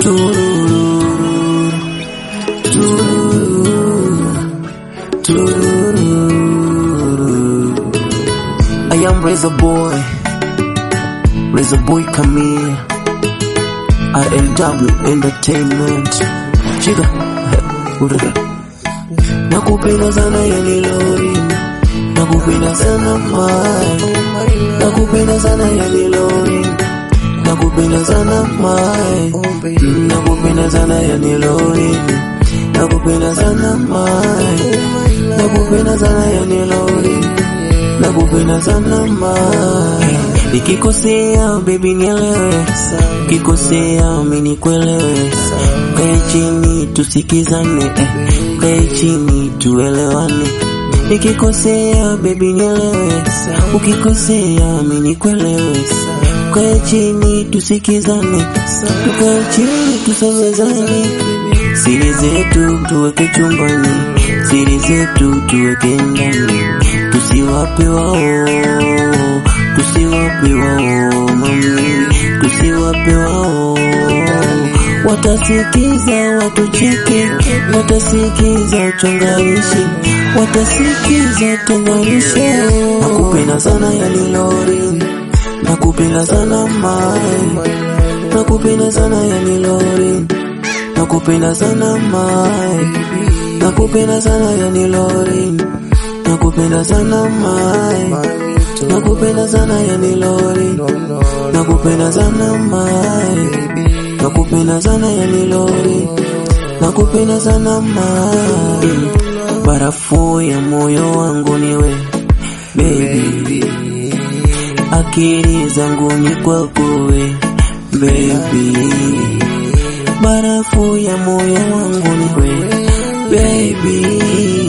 Tururu, tururu, tururu. I am Razor Boy, Razor Boy Camille, RLW Entertainment. Chiga, urada. Nakupenda sana yani lori, nakupenda sana mai, nakupenda sana yani lori, nakupenda sana mai, nakupenda sana yani lori, nakupenda sana mai, nakupenda sana yani lori, nakupenda sana mai. Nikikosea baby nielewe, ukikosea mimi nikuelewe, kae chini tusikizane, eh, kae chini tuelewane. Nikikosea baby nielewe, ukikosea mimi nikuelewe, kae chini tusikizane, tukae chini tusemezane, siri zetu tuweke chumbani, siri zetu tuweke ndani, tusiwape wao tusiwape wao mami, tusiwape wao. Watasikiza watucheke, watasikiza uchonganishi, watasikiza tenganishe. Nakupenda sana yani lori, nakupenda sana mai, nakupenda sana yani lori, nakupenda sana mai, nakupenda sana yani lori, nakupenda sana mai. Nakupenda sana yani lori, nakupenda sana mai, nakupenda sana yani lori, nakupenda sana mai. Barafu ya moyo wangu niwe baby, akili zangu ni kwako we baby, barafu ya moyo wangu niwe baby,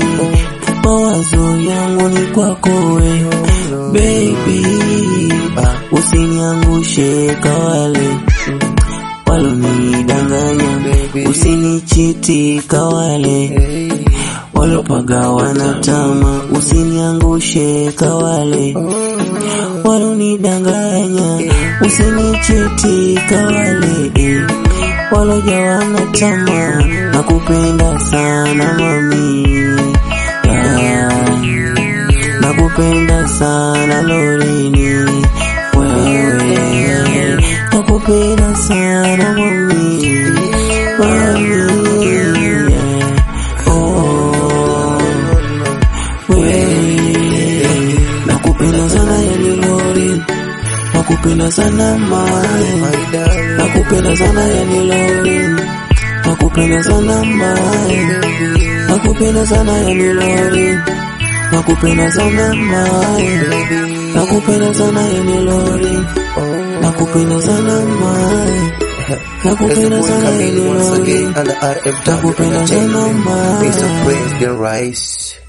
mawazo yangu ni kwako we baby, usiniangushe kawale walonidanganya, usinichiti kawale walopaga wanatama, usiniangushe kawale walonidanganya, usinichiti kawale waloja wanatama, nakupenda sana mami yeah. Nakupenda sana Lorini, wewe nakupenda sana mami, mami yeah. oh, wewe nakupenda sana yani Lori, nakupenda sana mai, nakupenda sana yani Lori, nakupenda sana mai, nakupenda sana yani Lori nakupenda sana mai, nakupenda sana yani lori, nakupenda sana mai, nakupenda sana yani once lori, again under RFW nakupenda sana Entertainment. mai. Mr. Praise the Rise.